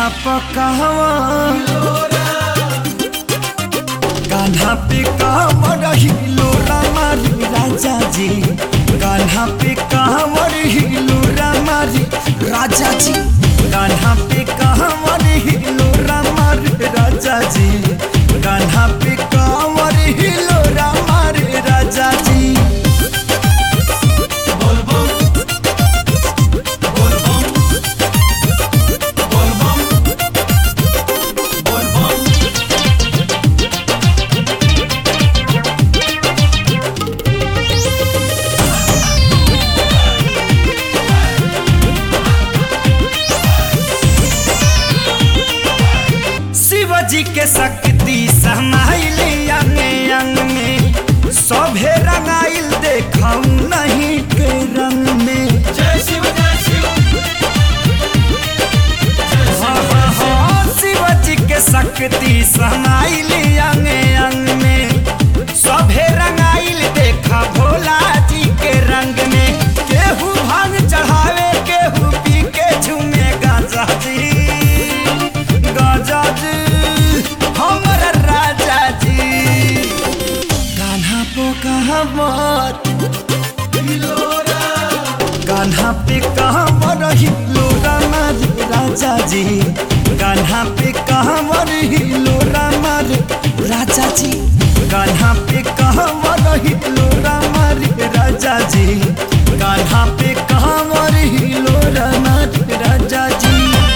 पकावा कान्हा पे कांवर हिलो रामारी राजा जी कान्हा पे कांवर हिलो रामारी राजा जी कान्हा पे कांवर हिलो रामारी राजा जी कान्हा पे कांवर हिलो रामारी राजा जी शिवजी के शक्ति समाइल अंग अंग में सभे रंगाइल देखऊ नहीं के रंग में जय शिव जय शिव हाँ, हाँ, हाँ, शिवजी के शक्ति समाइल अंग अंग में सभे रंगाइल देखा भोला जी के रंग में केहू भांग चढ़ावे केहू पी के झूमे गाजा जी गाजा जी हमर राजा जी कान्हा पो कहावत कान्हा पे कहावर हिलो रामर राजा जी कान्हा पे कहावर हिलो रामर राजा जी कान्हा पे कहावर हिलो रामर राजा जी कान्हा पे कहावर हिलो रामर राजा जी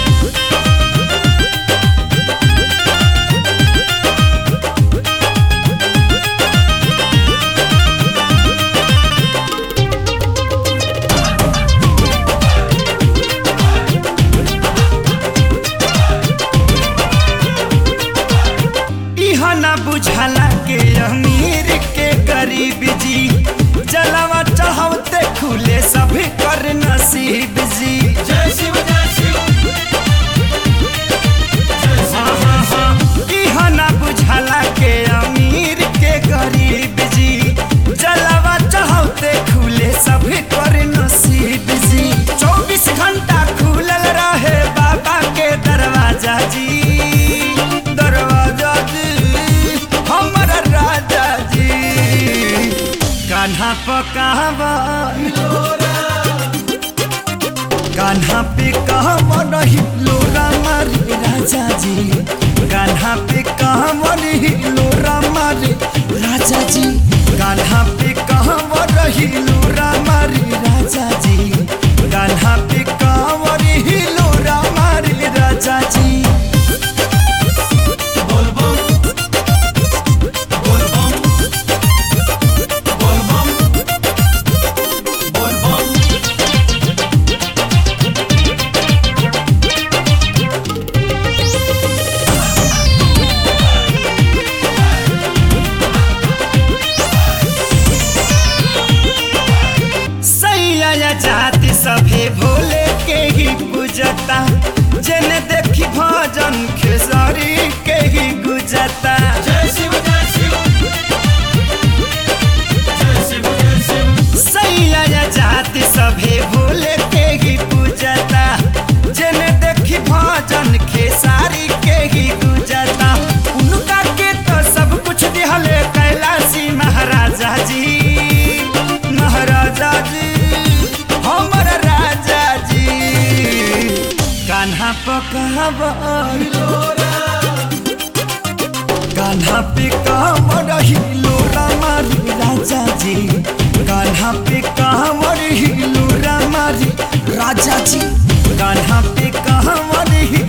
इहा ना बुझाला के अमीर के गरीब जी जलवा चढ़ावते खुले सभी कर नसीब जी जय शिव जय शिव हाँ, हाँ, हाँ। इहा ना बुझाला के अमीर के गरीब जी जलवा चढ़ावते खुले सभी कर नसीब जी चौबीस घंटा खुलल रहे बाबा के दरवाजा जी दरवाजा जी हमर राजा जी कान्हा पकावा कान्हा पे कहवर हिलो रामारी राजा जी कान्हा पे कहवर हिलो रामारी राजा जी कान्हा पे कहवर हिलो रामारी राजा जी कान्हा पे कहवर हिलो रामारी राजा जी बोल बम बोल बम बोल बम बोल बम सैया जाति सभे भोले के ही पूजता जन देखी भजन खेसरी के ही गुजता जय शिव जय शिव जय शिव जय शिव सैया जाति सभे भोले के ही पूजता जन देखी भजन खेसारी के ही गुजता उनका के तो सब कुछ दिहले कैलाशी महाराजा जी महाराजा जी हमर राजा जी कान्हा पकावर कान्हा पे कांवर हिलो रामारी राजा जी कान्हा पे कांवर हिलो रामारी राजा जी कान्हा पे कांवर हिलो